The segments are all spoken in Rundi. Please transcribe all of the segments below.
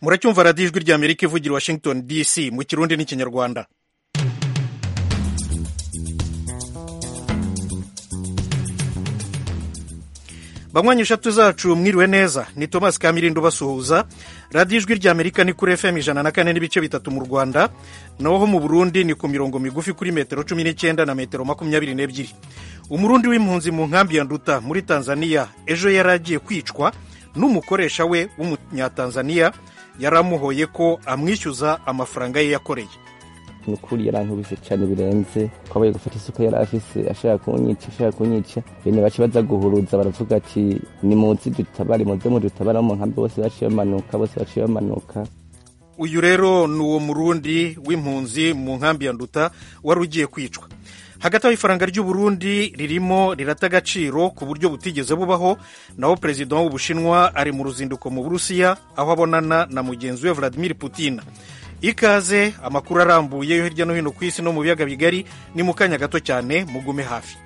muracyumva radiyo ijwi rya amerika ivugira washington dc mu kirundi n'ikinyarwanda banywanyi eshatu zacu mwiriwe neza ni thomas kamirindo basuhuza radiyo ijwi rya amerika ni kuri fm ijana na kane n'ibice bitatu mu rwanda naho mu burundi ni ku mirongo migufi kuri metero cumi n'icyenda na metero makumyabiri n'ebyiri umurundi w'impunzi mu nkambi ya nduta muri tanzania ejo yari agiye kwicwa n'umukoresha we w'umunyatanzaniya yari amuhoye ko amwishyuza amafaranga ye yakoreye ni ukuri yarankubise cyane birenze twabaye gufata isuka yari afise ashaka kunyica ashaka kunyica bene bace baza guhuruza baravuga ati ni muzi dutabare muze mudutabara mu nkambi bose baciye bamanuka bose baciye bamanuka uyu rero ni uwo murundi w'impunzi mu nkambi ya nduta wari ugiye kwicwa hagati aho ifaranga ry'uburundi ririmo rirata agaciro ku buryo butigeze bubaho naho perezida w'ubushinwa ari mu ruzinduko mu burusiya aho abonana na mugenzi we vladimir putin ikaze amakuru arambuye yo hirya no hino ku isi no mu biyaga bigari ni mu kanya gato cyane mugume hafi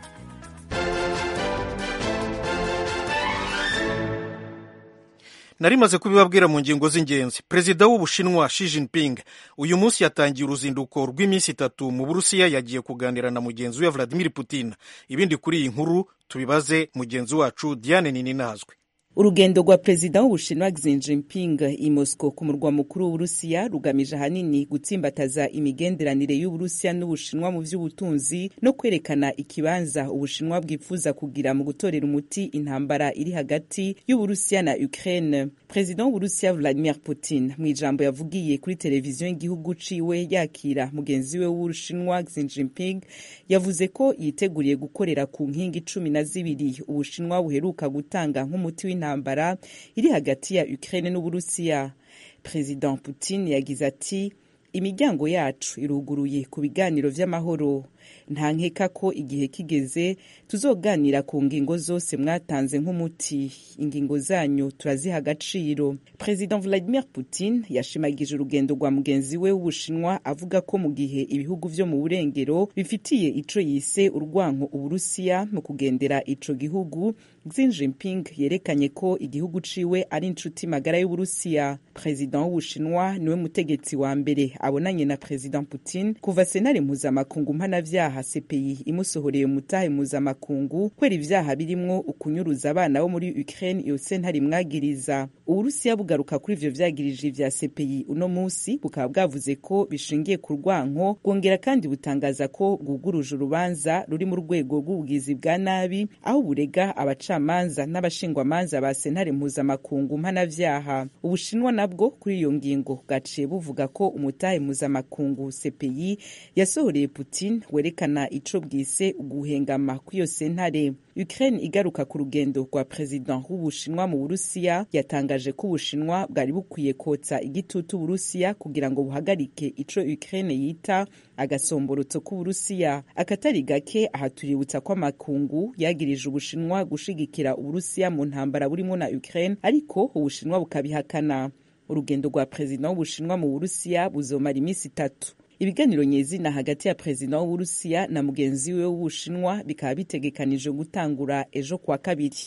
nari maze kubibabwira mu ngingo z'ingenzi perezida w'ubushinwa Xi Jinping uyu munsi yatangiye uruzinduko rw'iminsi itatu mu burusiya yagiye kuganira na mugenzi we Vladimir Putin ibindi kuri iyi nkuru tubibaze mugenzi wacu Diane Nininazwe urugendo rwa perezida w'ubushinwa Xi Jinping i Moscow ku murwa mukuru w'uburusiya rugamije ahanini gutsimbataza imigenderanire y'uburusiya n'ubushinwa mu by'ubutunzi no kwerekana ikibanza ubushinwa bwifuza kugira mu gutorera umuti intambara iri hagati y'uburusiya na Ukraine perezida w'uburusiya Vladimir Putin mu ijambo yavugiye kuri televiziyo y'igihugu ciwe yakira mugenzi we w'ubushinwa Xi Jinping yavuze ko yiteguriye gukorera ku nkingi cumi na zibiri ubushinwa buheruka gutanga nk'umuti w'intambara intambara iri hagati ya Ukraine n'Uburusiya. President Putin yagize ati imiryango yacu iruguruye ku biganiro vy'amahoro nta nkeka ko igihe kigeze tuzoganira ku ngingo zose mwatanze nk'umuti ingingo zanyu turaziha agaciro President Vladimir Putin yashimagije urugendo rwa mugenzi we w'ubushinwa avuga ko mu gihe ibihugu vyo mu burengero bifitiye ico yise urwanko uburusiya mu kugendera ico gihugu Xi Jinping yerekanye ko igihugu ciwe ari inshuti magara y'uburusiya President w'ubushinwa niwe mutegetsi wa mbere abonanye na President Putin kuva senare mpuzamakungu mpanavyaha CPI imusohoreye umutahe mpuzamakungu kwera ivyaha birimwo ukunyuruza abana bo muri Ukraine iyo sentare imwagiriza uburusiya bugaruka kuri ivyo vyagirije vya CPI uno musi bukaba bwavuze ko bishingiye ku rwanko bwongera kandi butangaza ko bwuguruje urubanza ruri mu rwego rw'ubugizi bwa nabi aho burega abacamanza n'abashingwamanza ba sentare mpuzamakungu mpanavyaha ubushinwa nabwo kuri iyo ngingo bwaciye buvuga ko umutahe mpuzamakungu CPI yasohoreye Putin werekana ico bwise uguhengama kw'iyo sentare Ukraine igaruka ku rugendo rwa president w'ubushinwa mu Burusiya yatangaje ko ubushinwa bwari bukwiye kotsa igitutu Uburusiya kugira ngo buhagarike ico Ukraine yita agasomborotso k'Uburusiya akatari gake aha tuributsa ko amakungu yagirije ubushinwa gushigikira Uburusiya mu ntambara burimo na Ukraine ariko ubushinwa bukabihakana urugendo rwa perezida w'ubushinwa mu Burusiya buzomara iminsi itatu ibiganiro nyezina hagati ya perezida w'uburusiya na mugenzi we w'ubushinwa bikaba bitegekanijwe gutangura ejo kuwa kabiri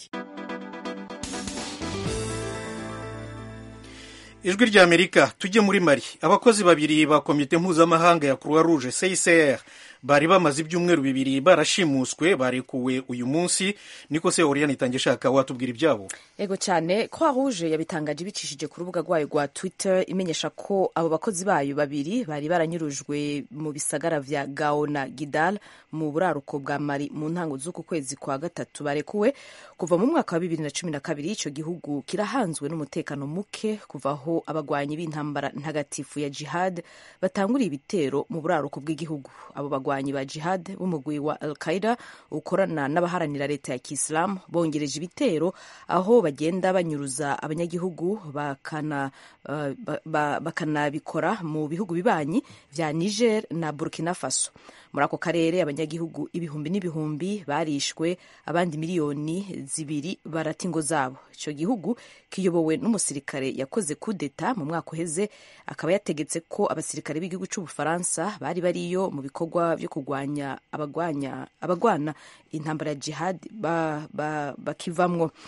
ijwi rya amerika tujye muri mari abakozi babiri ba komite mpuzamahanga ya croix rouge csr bari bamaze ibyumweru bibiri barashimuswe barekuwe uyu munsi niko se oriyani itange ishaka watubwira ibyabo ego cyane croix rouge yabitangaje ibicishije ku rubuga rwayo rwa twitter imenyesha ko abo bakozi bayo babiri bari baranyurujwe mu bisagara vya gao na gidal mu buraruko bwa mari mu ntango z'uku kwezi kwa gatatu barekuwe kuva mu mwaka wa bibiri na cumi na kabiri icyo gihugu kirahanzwe n'umutekano muke kuva aho abagwanyi b'intambara ntagatifu ya jihad batanguriye ibitero mu buraruko bw'igihugu abo bagwanyi ba jihad b'umugwi wa al qaida ukorana n'abaharanira leta ya kisilamu bongereje ibitero aho bagenda banyuruza abanyagihugu bakana uh, bakanabikora mu bihugu bibanyi vya niger na burkina faso muri ako karere abanyagihugu ibihumbi n'ibihumbi barishwe abandi miliyoni zibiri barata ingo zabo icyo gihugu kiyobowe n'umusirikare yakoze kudeta mu mwaka uheze akaba yategetse ko abasirikare b'igihugu cy'ubufaransa bari bariyo mu bikorwa byo kurwanya abagwanya abagwana intambara ya jihad bakivamwo ba, ba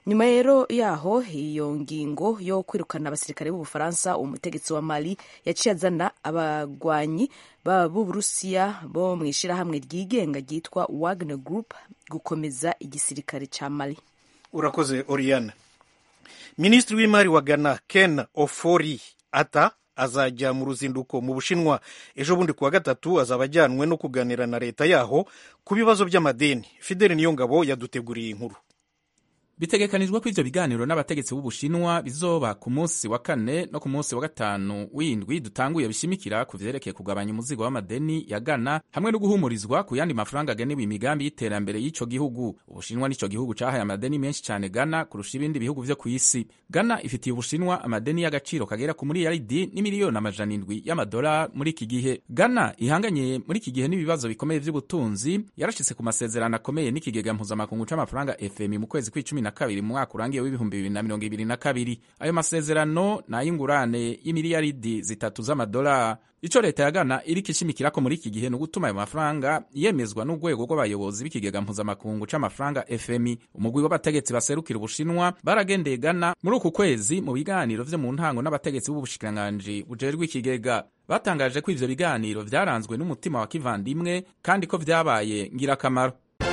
nyuma rero yaho iyo ngingo yo kwirukana abasirikare b'ubufaransa umutegetsi wa mali yaciye azana abagwanyi b'uburusiya bo mu ishyirahamwe ryigenga ryitwa wagner group gukomeza igisirikare cya mali urakoze oriane minisitiri w'imari wa ghana ken ofori ata azajya mu ruzinduko mu bushinwa ejo bundi kuwa gatatu azaba ajyanwe no kuganira na leta yaho ku bibazo by'amadeni fideli niyongabo yaduteguriye inkuru bitegekanijwe ko ivyo biganiro n'abategetsi b'ubushinwa bizoba ku munsi wa kane no ku munsi wa gatanu w'indwi dutanguye bishimikira ku vyerekeye kugabanya umuzigo w'amadeni ya Ghana hamwe no guhumurizwa ku yandi mafaranga agenewe imigambi y'iterambere y'ico gihugu ubushinwa n'ico gihugu cahaye amadeni menshi cane Ghana kurusha ibindi bihugu vyo kw'isi Ghana ifitiye ubushinwa amadeni y'agaciro kagera ku miliyaridi n'imiliyoni amajana indwi y'amadolari muri iki gihe Ghana ihanganye muri iki gihe n'ibibazo bikomeye vy'ubutunzi yarashitse ku masezerano akomeye n'ikigega mpuzamakungu c'amafaranga FMI mu kwezi kw'icumi na kabiri mu mwaka urangiye w'ibihumbi bibiri na mirongo ibiri na kabiri ayo masezerano ni ay'ingurane y'imiliyaridi zitatu z'amadolari ico leta ya Ghana iriko ishimikirako muri iki gihe ni ugutuma ayo mafaranga yemezwa n'urwego rw'abayobozi b'ikigega mpuzamakungu c'amafaranga FMI umugwi w'abategetsi baserukira ubushinwa baragendeye Ghana muri uku kwezi mu biganiro vyo mu ntango n'abategetsi b'ubushikiranganji bujejwe ikigega batangaje ko ivyo biganiro vyaranzwe n'umutima wa kivandimwe kandi ko vyabaye ngirakamaro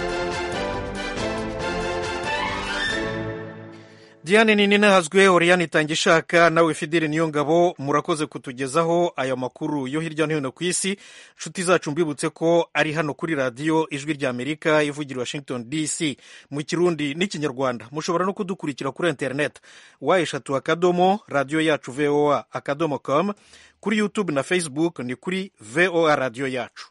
diane nini nahazwe oriyani itanga ishaka nawe fideli niyo ngabo murakoze kutugezaho aya makuru yo hirya no hino ku isi nshuti zacu mbibutse ko ari hano kuri radiyo ijwi rya amerika ivugira washington dc mu kirundi n'ikinyarwanda mushobora no kudukurikira kuri interineti wa eshatu akadomo radiyo yacu voa akadomo com kuri youtube na facebook ni kuri voa radiyo yacu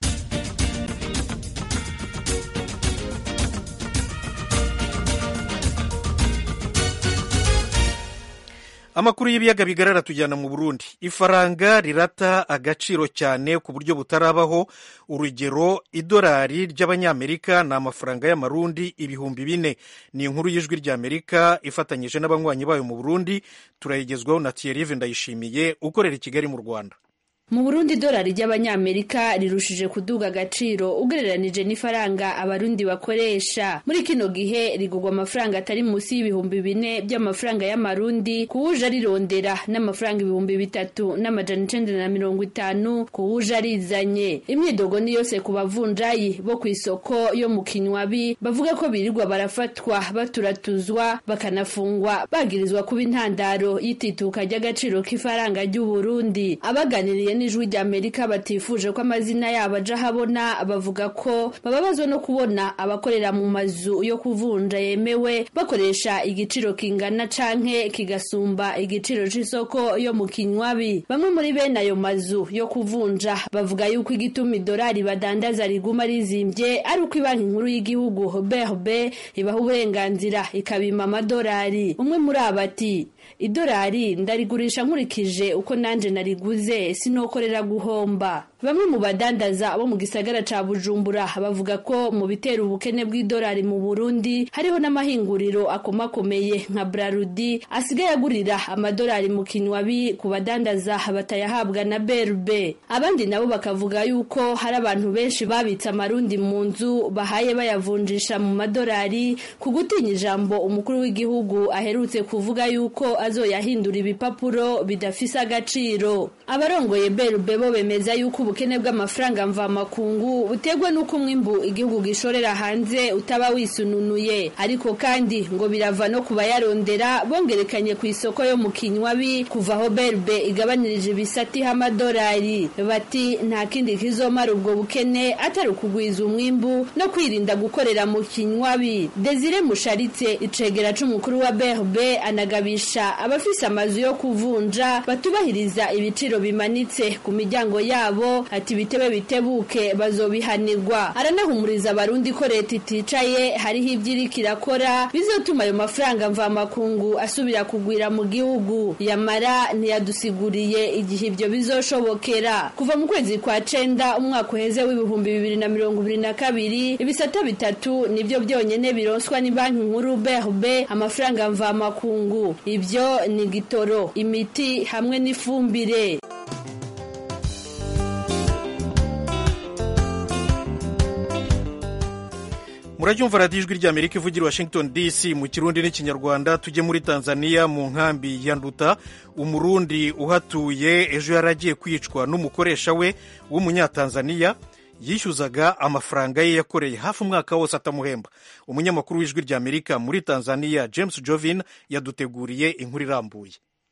amakuru y'ibiyaga bigarara tujyana mu burundi ifaranga rirata agaciro cyane ku buryo butarabaho urugero idolari ry'abanyamerika ni amafaranga y'amarundi ibihumbi bine ni inkuru y'ijwi ry'amerika ifatanyije n'abanywanyi bayo mu burundi turayigezwaho na thierry ndayishimiye ukorera i kigali mu rwanda mu burundi idolari ry'abanyamerika rirushije kuduga agaciro ugereranije n'ifaranga abarundi bakoresha muri kino gihe rigurwa amafaranga atari munsi y'ibihumbi bine by'amafaranga y'amarundi kuwuje arirondera n'amafaranga ibihumbi bitatu n'amajana icenda na mirongo itanu kuwuje arizanye imyidogo ni yose ku bavunjayi bo ku isoko yo mu kinywabi bavuga ko birirwa barafatwa baturatuzwa bakanafungwa bagirizwa kuba intandaro y'itituka ry'agaciro k'ifaranga ry'uburundi abaganiriye n'ijwi ry'amerika batifuje ko amazina yabo aja habona bavuga ko bababazwa no kubona abakorera mu mazu yo kuvunja yemewe bakoresha igiciro kingana canke kigasumba igiciro c'isoko yo mu kinywabi bamwe muri bene ayo mazu yo kuvunja bavuga yuko igituma idolari badandaza riguma rizimvye ari uko ibanki nkuru y'igihugu BRB ibaha uburenganzira ikabima amadolari umwe muri abo ati idolari ndarigurisha nkurikije uko nanje nariguze sinokorera guhomba bamwe mu badandaza bo mu gisagara ca bujumbura bavuga ko mu bitera ubukene bw'idolari mu burundi hariho n'amahinguriro akomakomeye nka brarudi asigaye agurira amadolari mu kinywabi ku badandaza batayahabwa na berbe abandi nabo bakavuga yuko hari abantu benshi babitse amarundi mu nzu bahaye bayavunjisha mu madolari ku gutinya ijambo umukuru w'igihugu aherutse kuvuga yuko azoyahindura ibipapuro bidafise agaciro abarongoye berbe bo bemeza yuko ubukene bw'amafaranga mvamakungu buterwa n'uko umwimbu igihugu gishorera hanze utaba wisununuye ariko kandi ngo birava no ku bayarondera bongerekanye ku isoko yo mu kinywabi kuva aho berbe igabanirije ibisati h'amadolari bati nta kindi kizomara ubwo bukene atari ukugwiza umwimbu no kwirinda gukorera mu kinywabi desire musharitse icegera c'umukuru wa berbe anagabisha abafise amazu yo kuvunja batubahiriza ibiciro bimanitse ku miryango yabo ati bitebe bitebuke bazobihanirwa aranahumuriza abarundi ko leta iticaye hariho ibyo iriko irakora bizotuma ayo mafaranga mvamakungu asubira kugwira mu gihugu yamara ntiyadusiguriye igihe ibyo bizoshobokera kuva mu kwezi kwa cenda umwaka uheze w'ibihumbi bibiri na mirongo ibiri na kabiri ibisata bitatu nibyo byonyene bironswa ni banki nkuru BRB amafaranga mvamakungu ibyo ni gitoro imiti hamwe n'ifumbire murabyumva radiyo ijwi ry'amerika ivugira washington dc mu kirundi n'ikinyarwanda tujye muri tanzania mu nkambi ya nduta umurundi uhatuye ejo yari agiye kwicwa n'umukoresha we w'umunyatanzaniya yishyuzaga amafaranga ye yakoreye hafi umwaka wose atamuhemba umunyamakuru w'ijwi ry'amerika muri tanzania james jovin yaduteguriye inkuru irambuye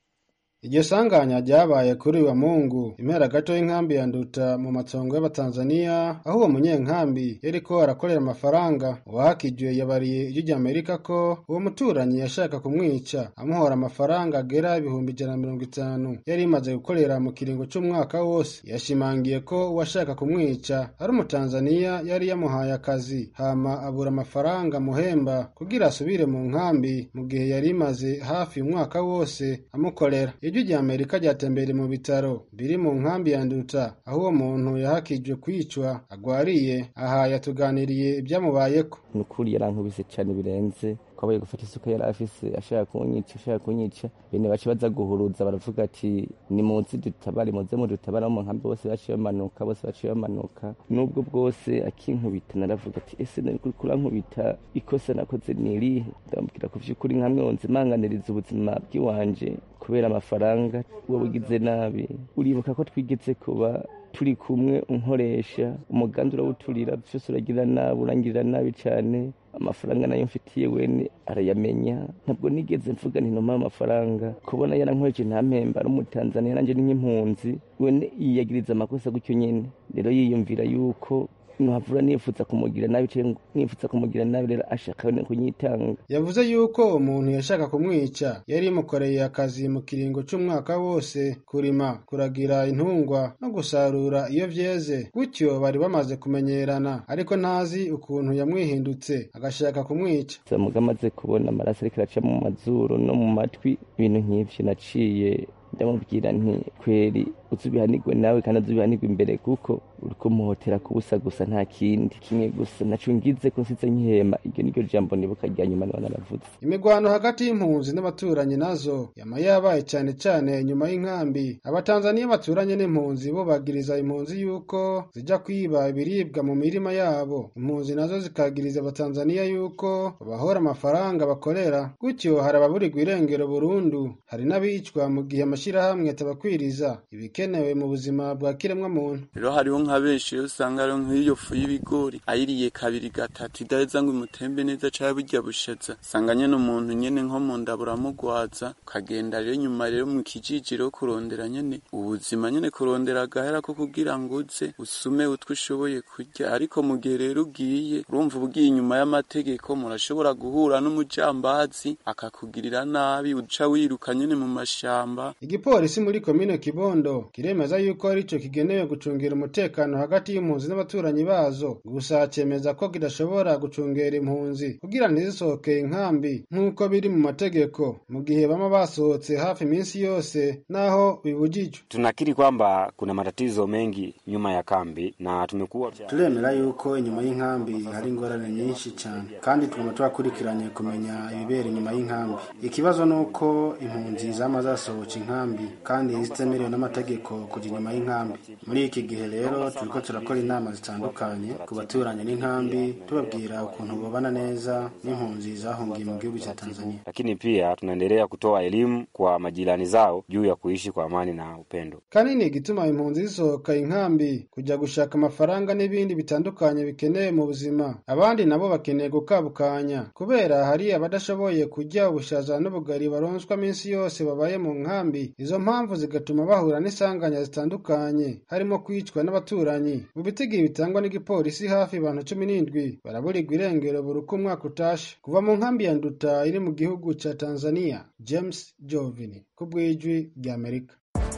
iryo sanganya ryabaye kuri uyu mungu impera gato y'inkambi ya nduta mu matongo y'abatanzaniya aho uwo munyenkambi yariko arakorera amafaranga uwahakijwe yabariye ijwi ry'amerika ko uwo muturanyi yashaka kumwica amuhora amafaranga agera ibihumbi ijana na mirongo itanu yari imaze gukorera mu kiringo c'umwaka wose yashimangiye ko uwashaka kumwica ari umutanzaniya yari yamuhaye akazi hama abura amafaranga muhemba kugira asubire mu nkambi mu gihe yari imaze hafi umwaka wose amukorera ijwi rya amerika ryatembereye mu bitaro biri mu nkambi ya nduta aho uwo muntu yahakijwe kwicwa agwariye aha yatuganiriye ibyamubayeko ni ukuri yarankubise cyane birenze kwabaye gufata isuka yari afise ashaka kunyica ashaka kunyica bene bace baza guhuruza baravuga ati ni muzi dutabare muze mudutabara mu nkambi bose baciye bamanuka bose baciye bamanuka nubwo bwose akinkubita naravuga ati ese nari kuri kurankubita ikosa nakoze ni irihe ndamubwira ku vy'ukuri nkamwe wonze manganiriza ubuzima bw'iwanje kubera amafaranga wowe ugize nabi uribuka ko twigeze kuba turi kumwe unkoresha umugambi urawuturira byose uragira nabi urangirira nabi cyane amafaranga nayo mfitiye wene arayamenya ntabwo nigeze mvuga ntinoma amafaranga kubona yarankoreje ntampemba ari umutanzaniya nanjye ni nk'impunzi wene yiyagiriza amakosa gutyo nyene rero yiyumvira yuko nuhavura nifuza kumugira nabi cyangwa nifuza kumugira nabi rero ashaka no kunyitanga yavuze yuko umuntu yashaka kumwica yari imukoreye akazi mu kiringo c'umwaka wose kurima kuragira intungwa no gusarura iyo vyeze gutyo bari bamaze kumenyerana ariko ntazi ukuntu yamwihindutse agashaka kumwica samuga amaze kubona amaraso ariko araca mu mazuru no mu matwi ibintu nk'ivyo naciye ndamubwira nti kweri uzubihanirwe nawe kandi uzubihanirwe imbere kuko uriko muhotera kubusa gusa nta kindi kimwe gusa naco ngize ko nsize nkihema iryo niryo jambo nibuka rya nyuma niba naravuze imigwano hagati y'impunzi n'abaturanyi nazo yama yabaye cane cane inyuma y'inkambi abatanzaniya baturanye n'impunzi bo bagiriza impunzi yuko zija kwiba ibiribwa mu mirima yabo impunzi nazo zikagiriza abatanzaniya yuko babahora amafaranga bakorera gutyo hari ababurirwa irengero burundu hari n'abicwa mu gihe amashirahamwe atabakwiriza ibikenewe mu buzima bwa kiremwa muntu rero hariho nka benshi rero usanga ari nk'iyo fu y'ibigori ayiriye kabiri gatatu idaheza ngo imutembe neza cyangwa burya bushaza usanga nyene umuntu nyene nko mu nda buramugwaza ukagenda rero nyuma rero mu kijijiro kurondera nyene ubuzima nyene kurondera agahera ko kugira ngo uze usume utwo ushoboye kurya ariko mu gihe rero ugiye urumva ugiye inyuma y'amategeko murashobora guhura n'umujambazi akakugirira nabi uca wiruka nyene mu mashamba igipolisi muri komine kibondo kiremeza yuko arico kigenewe gucungira umutekano hagati y'impunzi n'abaturanyi bazo gusa cemeza ko kidashobora gucungera impunzi kugira ntizisohoke inkambi nk'uko biri mu mategeko mu gihe bama basohotse hafi iminsi yose naho bibujijwe tunakiri kwamba kuna matatizo mengi nyuma ya kambi na tumekuwa turemera yuko inyuma y'inkambi hari ingorane nyinshi cyane kandi tuguma turakurikiranye kumenya ibibera inyuma y'inkambi ikibazo ni uko impunzi zama zasohoka inkambi kandi zitemerewe n'amategeko kujya inyuma y'inkambi muri iki gihe rero turiko turakora inama zitandukanye ku baturanyi n'inkambi tubabwira ukuntu babana neza n'impunzi zahungiye mu gihugu cya tanzania lakini pia tunaendelea kutoa elimu kwa majirani zao juu ya kuishi kwa amani na upendo kanini igituma impunzi zisohoka inkambi kujya gushaka amafaranga n'ibindi bitandukanye bikenewe mu buzima abandi nabo bakeneye gukabukanya kubera hari abadashoboye kurya ubushaza n'ubugari baronswa minsi yose babaye mu nkambi izo mpamvu zigatuma bahura n'isanganya zitandukanye harimo kwicwa n'abaturanyi mu bitigi bitangwa n'igipolisi hafi abantu cumi n'indwi baraburirwa irengero buri uko umwaka utashe kuva mu nkambi ya nduta iri mu gihugu ca tanzania james jovini ku bw'ijwi ry'amerika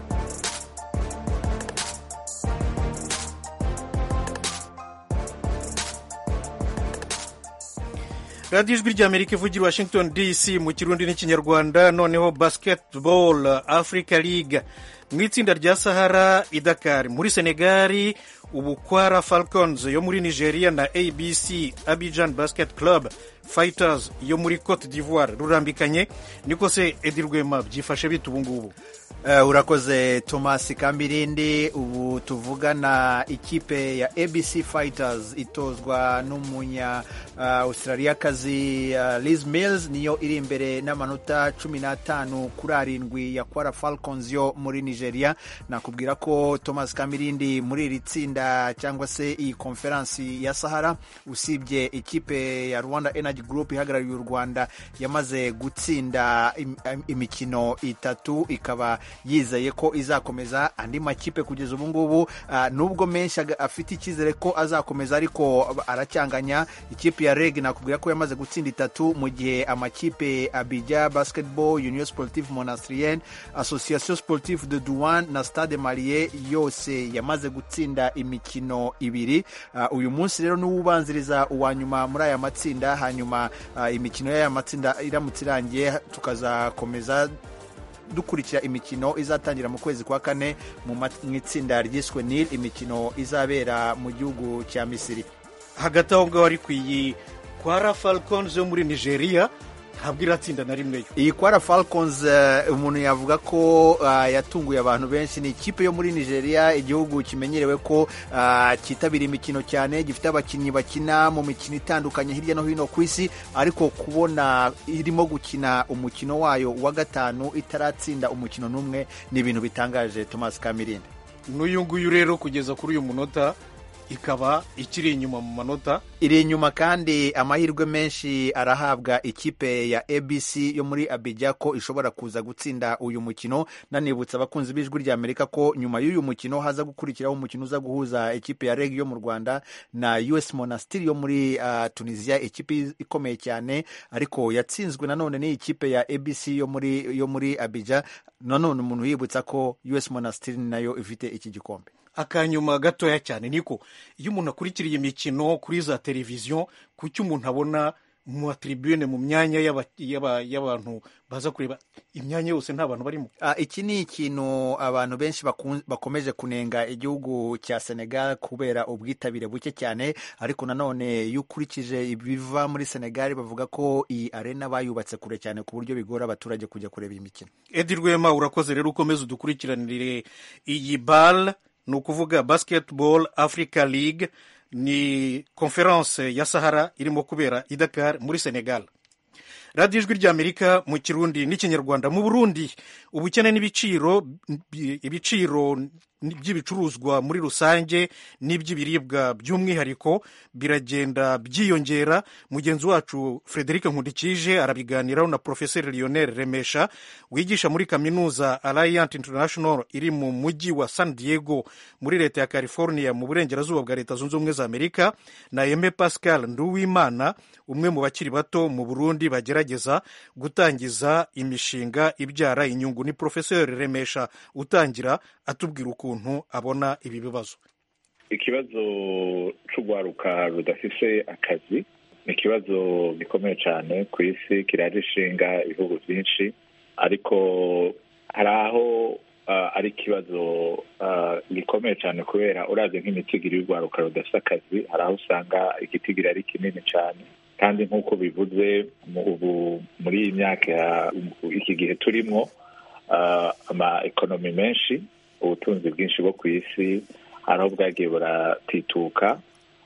radiyo ijwi ry'amerika ivugira washington dc mu kirundi n'ikinyarwanda noneho basketball africa league mu itsinda rya sahara idakari muri senegali ubukwara falcons yo muri nigeria na abc abidjan basket club fighters yo muri cote d'ivoire rurambikanye niko se edi rwema byifashe bita ubungubu Uh, urakoze Thomas Kambirindi ubu tuvugana ikipe ya ABC Fighters itozwa n'umunya uh, Australiakazi uh, Liz Mills niyo iri imbere n'amanota cumi n'atanu kuri arindwi ya Kwara Falcons yo muri Nigeria nakubwira ko Thomas Kambirindi muri iri tsinda cyangwa se iyi konferansi ya Sahara usibye ikipe ya Rwanda Energy Group ihagarariye u Rwanda yamaze gutsinda im, imikino itatu ikaba yizeye ko izakomeza andi makipe kugeza ubu ngubu uh, nubwo menshi afite icyizere ko azakomeza ariko aracyanganya ikipe ya reg nakubwira ko yamaze gutsinda itatu mu gihe amakipe abidja basketball union sportive monastrien association sportive de douane na stade marie yose yamaze gutsinda imikino ibiri uh, uyu munsi rero niwo ubanziriza uwa nyuma muri aya matsinda hanyuma uh, imikino y'aya matsinda iramutse irangiye tukazakomeza dukurikira imikino izatangira mu kwezi kwa kane mu itsinda ryiswe nil imikino izabera mu gihugu cya misiri hagati aho ngaho ari ku iyi kwara falcons yo muri nigeria ntabwo iratsinda na rimwe yo iyi kwara falcons uh, umuntu yavuga ko uh, yatunguye abantu benshi ni ikipe yo muri nigeria igihugu kimenyerewe ko uh, cyitabira imikino cyane gifite abakinnyi bakina mu mikino itandukanye hirya no hino ku isi ariko kubona irimo gukina umukino wayo wa gatanu itaratsinda umukino n'umwe ni ibintu bitangaje thomas kamirindi n'uyu nguyu rero kugeza kuri uyu munota ikaba ikiri inyuma mu manota iri inyuma kandi amahirwe menshi arahabwa ikipe ya abc yo muri abijya ko ishobora kuza gutsinda uyu mukino nanibutsa abakunzi b'ijwi rya amerika ko nyuma y'uyu mukino haza gukurikiraho umukino uza guhuza ikipe ya reg yo mu rwanda na us monastiri yo muri uh, tunisia ikipe ikomeye cyane ariko yatsinzwe nanone n'iyi kipe ya abc yo muri yo muri abijya nanone umuntu yibutsa ko us monastiri nayo ifite iki gikombe akanyuma gatoya cyane niko iyo umuntu akurikiriye imikino kuri za televiziyo kuki umuntu abona mu atribune mu myanya y'abantu baza kureba imyanya yose nta bantu barimo iki ni ikintu abantu benshi bakomeje kunenga igihugu cya senegal kubera ubwitabire buke cyane ariko nanone iyo ukurikije ibiva muri senegal bavuga ko iyi arena bayubatse kure cyane ku buryo bigora abaturage kujya kureba imikino edi rwema urakoze rero ukomeze udukurikiranire iyi bal ni ukuvuga basketball africa league ni konferanse ya sahara irimo kubera i dakar muri senegal radiyo ijwi ry'amerika mu kirundi n'ikinyarwanda mu burundi ubukene n'ibiciro ibiciro by'ibicuruzwa muri rusange n'iby'ibiribwa by'umwihariko biragenda byiyongera mugenzi wacu frederic nkundikije arabiganiraho na profeseri lionel remesha wigisha muri kaminuza alliant international iri mu mujyi wa san diego muri leta ya california mu burengerazuba bwa leta zunze ubumwe za amerika na eme pascal nduwimana umwe mu bakiri bato mu burundi bagerageza gutangiza imishinga ibyara inyungu ni profeseri remesha utangira atubwira ukuntu abona ibi bibazo ikibazo cy'urwaruka rudafise akazi ni ikibazo gikomeye cyane ku isi kiraje ishinga ibihugu byinshi ariko hari aho ari ikibazo gikomeye cyane kubera urazi nk'imitigiri y'urwaruka rudafite akazi hari aho usanga igitigiri ari kinini cyane kandi nk'uko bivuze ubu muri iyi myaka iki gihe turimo ama ekonomi menshi ubutunzi bwinshi bwo ku isi hari aho bwagiye buratituka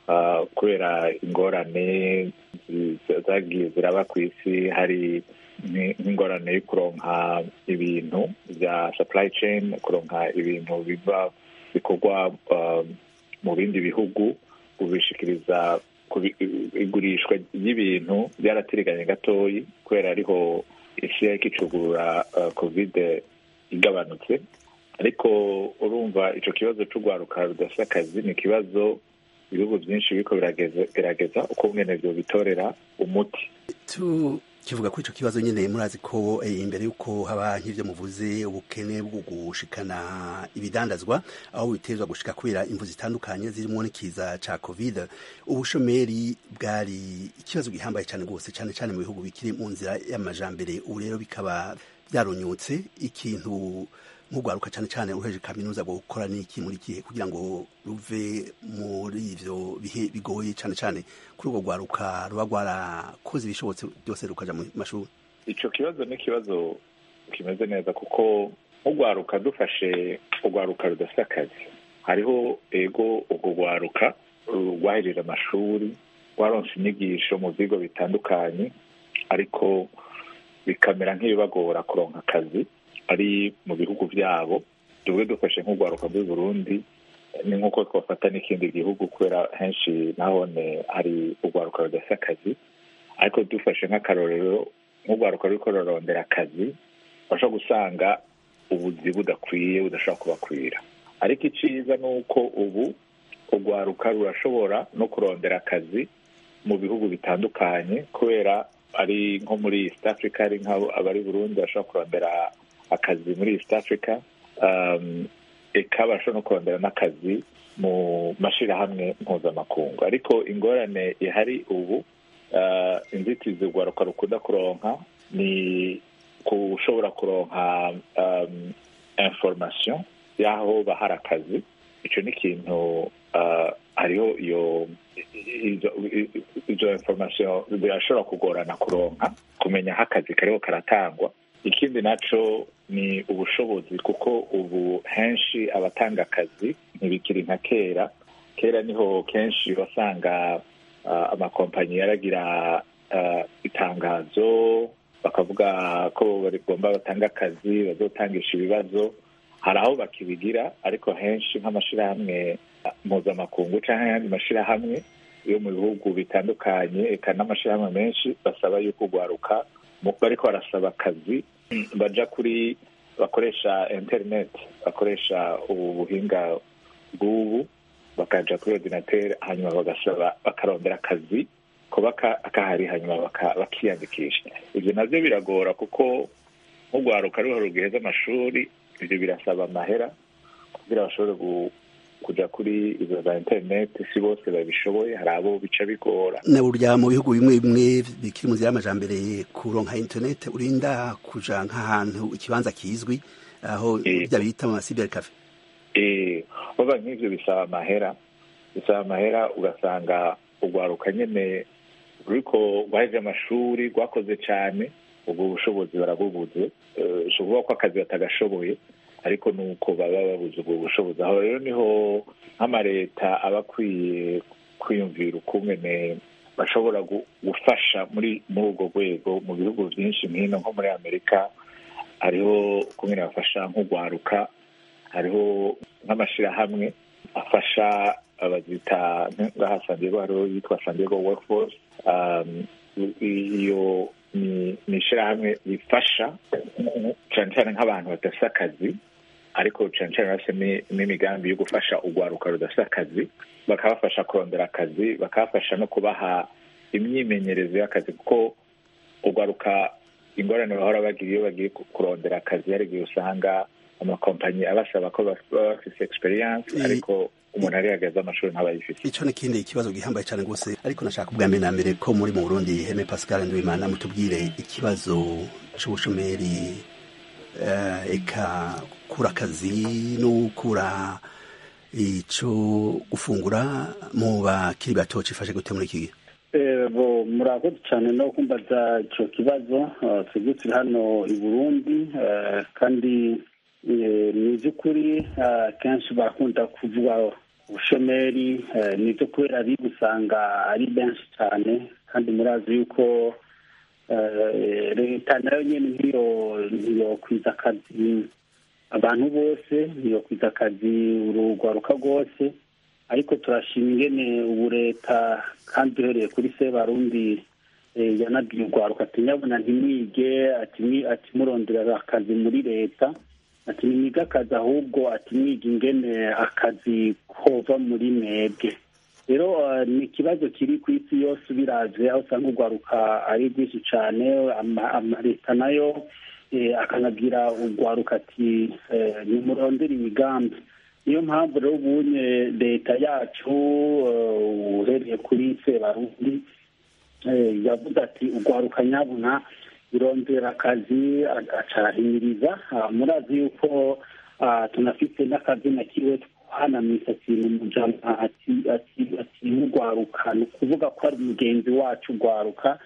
kubera ingorane zagiye ziraba ku isi hari nk'ingorane yo kuronka ibintu bya supply chain kuronka ibintu biva bikorwa mu bindi bihugu kubishikiriza igurishwa ry'ibintu byaratiriganye gatoyi kubera ariho isi yariko icugurura kovide igabanutse ariko urumva icyo kibazo cy'urwaruka rudafite akazi ni ikibazo ibihugu byinshi biriko biragerageza uko mwene byo bitorera umuti kivuga kuri icyo kibazo nyine murazi ko imbere y'uko haba nk'ibyo muvuze ubukene bwo gushikana ibidandazwa aho bitezwa gushika kubera imvu zitandukanye zirimo n'ikiza ca covid ubushomeri bwari ikibazo gihambaye cyane rwose cyane cyane mu bihugu bikiri mu nzira y'amajambere ubu rero bikaba byaronyotse ikintu nk'urwaruka cyane cyane uheje kaminuza gukora n'iki muri gihe kugira ngo ruve muri ivyo bihe bigoye cyane cyane kuri urwo rwaruka ruba rwarakoze ibishobotse byose rukaja mu mashuri ico kibazo ni ikibazo kimeze neza kuko nk'urwaruka dufashe urwaruka rudafite akazi hariho ego urwo rwaruka rwahejeje amashuri rwaronse inyigisho mu bigo bitandukanye ariko bikamera nk'ibibagora kuronka akazi ari mu bihugu byabo tubwe dufashe nk'urwaruka rw'i Burundi ni nk'uko twafata n'ikindi gihugu kubera henshi nahone hari urwaruka rudafite akazi ariko dufashe nk'akarorero nk'urwaruka ruriko rurarondera akazi bashobora gusanga ubuzi budakwiye budashobora kubakwira ariko iciza ni uko ubu urwaruka rurashobora no kurondera akazi mu bihugu bitandukanye kubera ari nko muri east africa ari nk'abari burundi bashobora kurondera akazi muri east africa eka bashobora no kurondera n'akazi mu mashyirahamwe mpuzamakungu ariko ingorane ihari ubu inzitizi urwaruka rukunda kuronka ni ushobora kuronka information y'aho bahari akazi icyo ni ikintu hariho iyo izo information birashobora kugorana kuronka kumenya aho akazi kariho karatangwa ikindi naco ni ubushobozi kuko ubu henshi abatanga akazi ntibikiri nka kera kera niho kenshi wasanga amakompanyi yaragira itangazo bakavuga ko bagomba batanga akazi bazotangisha ibibazo hari aho bakibigira ariko henshi nk'amashyirahamwe mpuzamakungu cyangwa ayandi mashyirahamwe yo mu bihugu bitandukanye eka n'amashyirahamwe menshi basaba yuko urwaruka bariko barasaba akazi baja kuri bakoresha interineti bakoresha ubu buhinga bw'ubu bakaja kuri ordinateur hanyuma bagasaba bakarondera akazi kuba kahari hanyuma bakiyandikisha ibyo navyo biragora kuko nk'urwaruka ruho rugiheza amashuri ibyo birasaba amahera kugira bashobore kuja kuri izo za interineti si bose babishoboye hari abo bica bigora na burya mu bihugu bimwe bimwe bikiri mu nzira y'amajambere kuronka interineti urinda kuja nk'ahantu ikibanza kizwi aho bya bita mu masiberi kafe baba nk'ivyo bisaba amahera bisaba amahera ugasanga urwaruka nyene ruriko rwaheje amashuri rwakoze cane ubwo bushobozi barabubuze si ukuvuga ko akazi batagashoboye ariko nuko baba babuze ubwo bushobozi aho rero niho nk'amareta aba akwiye kwiyumvira ukungene bashobora gufasha muri muri urwo rwego mu bihugu byinshi nk'ino nko muri amerika hariho ukungene bafasha nk'urwaruka hariho nk'amashyirahamwe afasha abazita ngaha sandiego hariho yitwa sandiego workforce iyo ni ishyirahamwe rifasha cyane cyane nk'abantu badafite akazi ariko cyane cyane bafite n'imigambi yo gufasha urwaruka rudafite akazi bakabafasha kurondera akazi bakabafasha no kubaha imyimenyerezo y'akazi kuko urwaruka ingorane bahora bagira iyo bagiye kurondera akazi hari igihe usanga amakompanyi abasaba ko baba bafite experience ariko umuntu ari yagaze amashuri ntabayifite ico ni kindi ikibazo gihambaye cyane rwose ariko nashaka ubwa mbere na mbere ko muri mu Burundi Heme Pascal Ndwimana mutubwire ikibazo c'ubushomeri uh, eka kura akazi no kura ico gufungura mu bakiri bato cifashe gute muri iki gihe bo murakoze cyane no kumbaza icyo kibazo twebwe turi hano i burundi kandi ni iby'ukuri kenshi bakunda kuvuga ubushomeri ni ibyo kubera ari usanga ari benshi cyane kandi murazi yuko leta nayo nyine ntiyo ntiyokwiza akazi abantu bose ntiyokwiza akazi urugwaruka rwose ariko turashima ingene ubu leta kandi duhereye kuri se barundi yanabwiye urwaruka ati nyabona ntimwige ati murondera akazi muri leta ati nimwige akazi ahubwo ati mwige ingene akazi kova muri mwebwe rero ni ikibazo kiri ku isi yose ubiraje aho usanga urwaruka ari rwinshi cyane amaleta nayo akanabwira urwaruka ati nimurondere imigambi niyo mpamvu rero ubunye leta yacu uhereye kuri sebarundi yavuze ati urwaruka nyabuna irondera akazi acahimiriza murazi yuko tunafite n'akazina kiwe hana misatsi mu mujama ati urwaruka ni ukuvuga ko ari mugenzi wacu urwaruka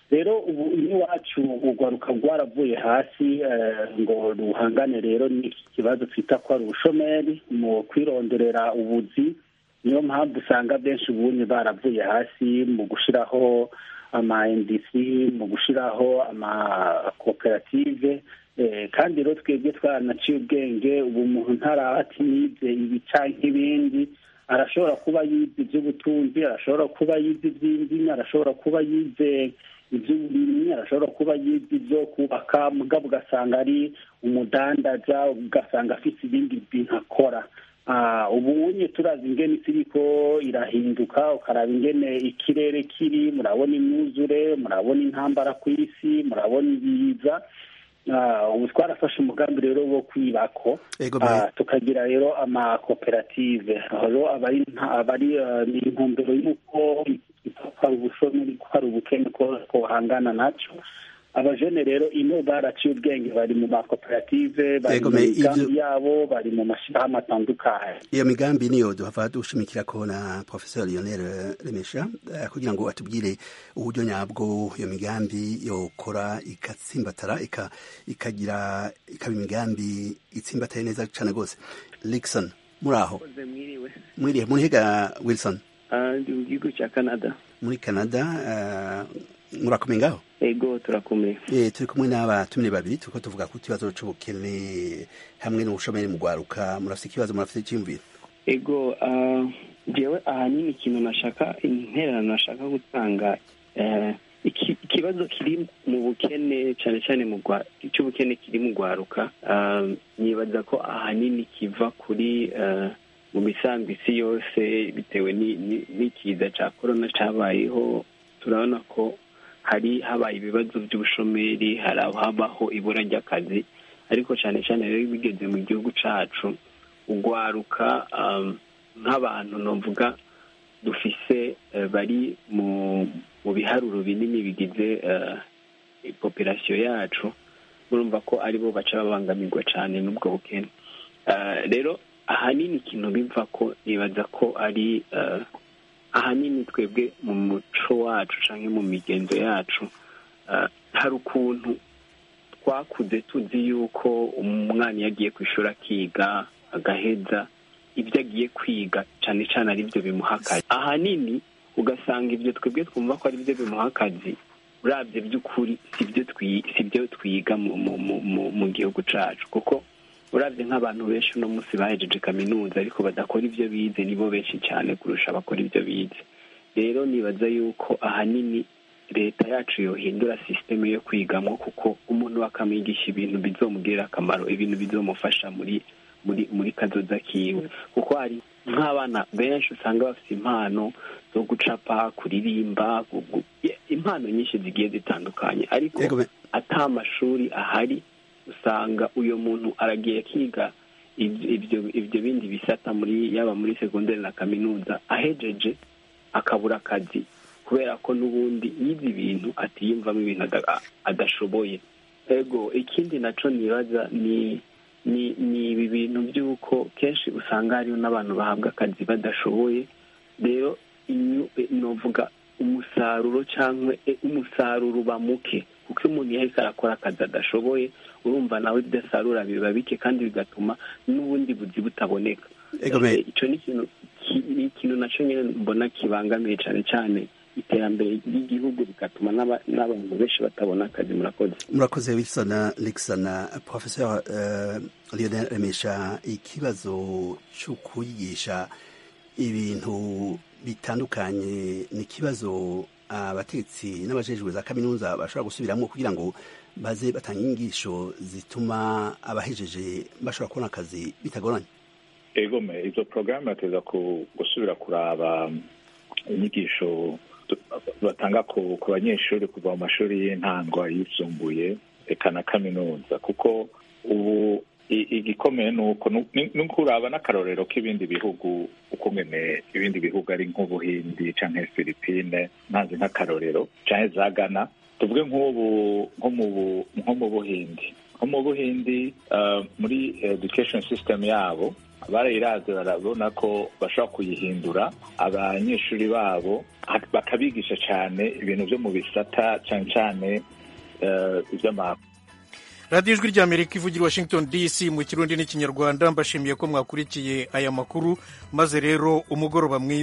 rero ubu iwacu urwaruka rwaravuye hasi ngo ruhangane rero n'iki kibazo twita ko ari ubushomeri mu kwironderera ubuzi niyo mpamvu usanga benshi ubunye baravuye hasi mu gushyiraho ama ndc mu gushyiraho amakoperative kandi rero twebwe twaranaciye ubwenge ubu umuntu ntarati yize ibi cyangwa ibindi arashobora kuba yize iby'ubutunzi arashobora kuba yize iby'indimi arashobora kuba yize iby'uburimyi arashobora kuba yize ibyo kubaka mugabo ugasanga ari umudandaza ugasanga afite ibindi bintu akora ubu unye turazi ingene isi iriko irahinduka ukaraba ingene ikirere kiri murabona imyuzure murabona intambara ku isi murabona ibiza ubu twarafashe umugambi rero wo kwibako tukagira rero amakoperative aho abari ni intumbero y'uko hari ubushomeri ko hari ubukene ko buhangana nacyo abajene rero ino baraciye ubwenge bari mu makoperative bari mu migambi yabo bari mu mashyirahamwe atandukanye iyo migambi niyo duhava dushimikira ko na professeur lionel remesha kugira ngo atubwire uburyo nyabwo iyo migambi yokora igatsimbatara ikagira ikaba imigambi itsimbataye neza cyane rwose Lixon muri aho mwiriwe muri hega wilson ndi mu gihugu cya canada muri canada murakomeye ngaho ego turakomeye eh turi kumwe n'abatumire babiri turiko tuvuga ku kibazo c'ubukene hamwe n'ubushomeri mu gwaruka murafite ikibazo murafite icyumviro ego jewe ahanini ikintu nashaka intererano nashaka gutanga ikibazo kiri mu bukene cyane cyane mu cy'ubukene kiri mu gwaruka nibaza ko ahanini kiva kuri mu misango isi yose bitewe n'ikiza cya korona cyabayeho turabona ko hari habaye ibibazo by'ubushomeri hari habaho ibura ry'akazi ariko cyane cyane rero bigeze mu gihugu cyacu ugwaruka nk'abantu navuga dufise bari mu biharuro binini bigize popirasiyo yacu murumva ko aribo baca babangamirwa cyane n'ubwo bukene rero ahanini ikintu biva ko nibaza ko ari ahanini twebwe mu muco wacu cyangwa mu migenzo yacu hari ukuntu twakuze tuzi yuko umwana iyo agiye ku ishuri akiga agaheza ibyo agiye kwiga cyane cyane ari byo bimuha akazi ahanini ugasanga ibyo twebwe twumva ko ari byo bimuha akazi urabye by'ukuri si byo twiga mu gihugu cyacu kuko urabye nk'abantu benshi uno munsi bahejeje kaminuza ariko badakora ibyo bize nibo benshi cyane kurusha abakora ibyo bize rero nibaza yuko ahanini leta yacu yohindura sisiteme yo kwigamo kuko umuntu bakamwigisha ibintu bizomugirira akamaro ibintu bizomufasha muri muri muri kazoza kiwe kuko hari nk'abana benshi usanga bafite impano zo gucapa kuririmba impano nyinshi zigiye zitandukanye ariko ata amashuri ahari usanga uyu muntu aragiye akiga ibyo ibyo bindi bisata muri yaba muri segonderi na kaminuza ahejeje akabura akazi kubera ko n'ubundi yize ibintu atiyumvamo ibintu adashoboye ego ikindi nacyo nibaza ni ni ibi bintu by'uko kenshi usanga hariho n'abantu bahabwa akazi badashoboye rero novuga umusaruro cyangwa umusaruro uba muke kuko iyo umuntu yahise arakora akazi adashoboye urumva nawe bidasarura biba bike kandi bigatuma n'ubundi buzi butaboneka icyo ni ikintu nacyo nyine mbona kibangamiye cyane cyane iterambere ry'igihugu bigatuma n'abantu benshi batabona akazi murakoze murakoze wilson nixon professeur lionel remesha ikibazo cyo kwigisha ibintu bitandukanye ni ikibazo abatetsi n'abajejwe za kaminuza bashobora gusubiramo kugira ngo baze batanga inyigisho zituma abahejeje bashobora kubona akazi bitagoranye egome izo porogaramu bateza gusubira kuraba inyigisho batanga ku banyeshuri kuva mu mashuri y'intango ayisumbuye reka na kaminuza kuko ubu igikomeye ni uko ni ukuraba n'akarorero k'ibindi bihugu uko ngene ibindi bihugu ari nk'ubuhindi cyangwa filipine ntazi nk'akarorero cyangwa za gana tuvuge nk'ubu nko mu buhindi nko mu buhindi muri education system yabo barayiraze barabona ko bashobora kuyihindura abanyeshuri babo bakabigisha cyane ibintu byo mu bisata cyane cyane iby'amahanga radiyo ijwi ry'amerika ivugira washington dc mu kirundi n'ikinyarwanda mbashimiye ko mwakurikiye aya makuru maze rero umugoroba mwiza